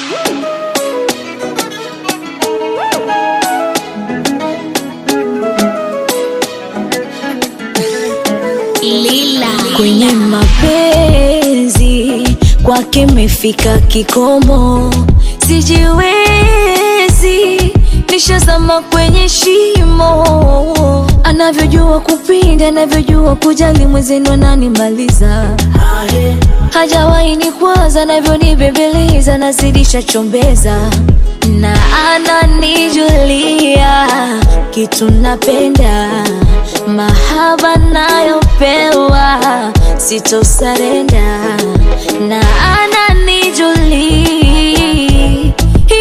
Lila. kwenye mapenzi kwake mefika kikomo, sijiwezi, nishazama kwenye shimo. Anavyojua kupinda, anavyojua kujali, mwenzenu ananimaliza hajawahi ni kwanza, navyonibembeleza, nazidisha chombeza na ananijulia kitu napenda, mahaba nayopewa sitosarenda, na ananijulia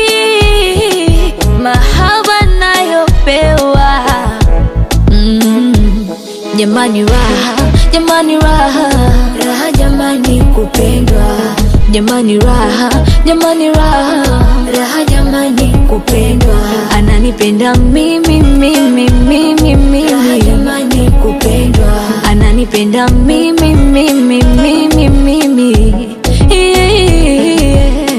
mahaba nayopewa Mm, jamani raha, jamani raha, raha jamani kupendwa, jamani raha, jamani raha, raha jamani kupendwa, ananipenda mimi mimi mimi mimi, raha jamani kupendwa, ananipenda mimi mimi mimi mimi yeah.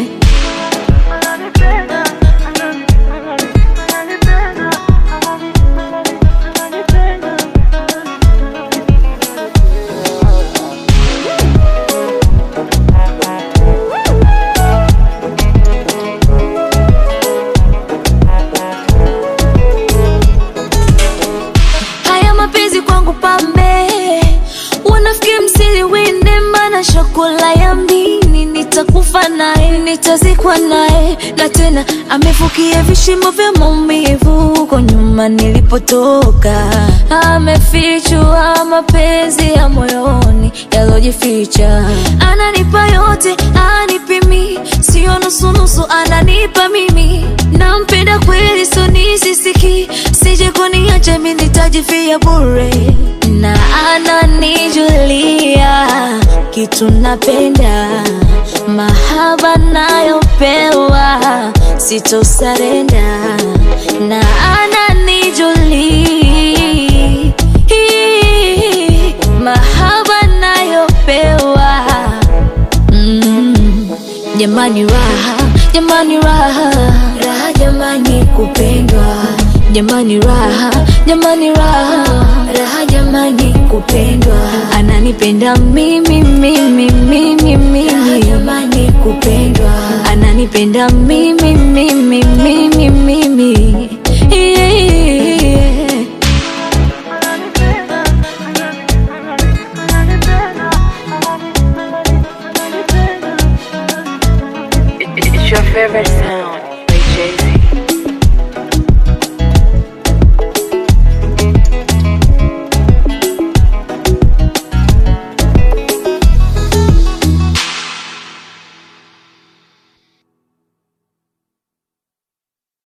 Haya mapenzi kwangu pambe, wanafiki msiliwinde, mana shakula ya mdini, nitakufa naye, nitazikwa naye, na tena amefukia vishimo vya maumivu huko nyuma nilipotoka, amefichua mapenzi ya moyoni yalojificha, ananipa yote, anipimi, sio nusunusu, ananipa mimi, nampenda kweli, so nisisiki, sije kuniacha mimi nitajifia bure, na ananijulia kitu napenda, mahaba nayopewa sitosarenda, na ananijulia mahaba nayopewa Mm, jamani raha, jamani raha, raha jamani kupendwa, jamani raha, jamani raha, raha jamani kupendwa, ananipenda mimi mimi mimi mimi, raha jamani kupendwa, ananipenda mimi mimi mimi mimi yeah. It's your favorite sound by Jay-Z.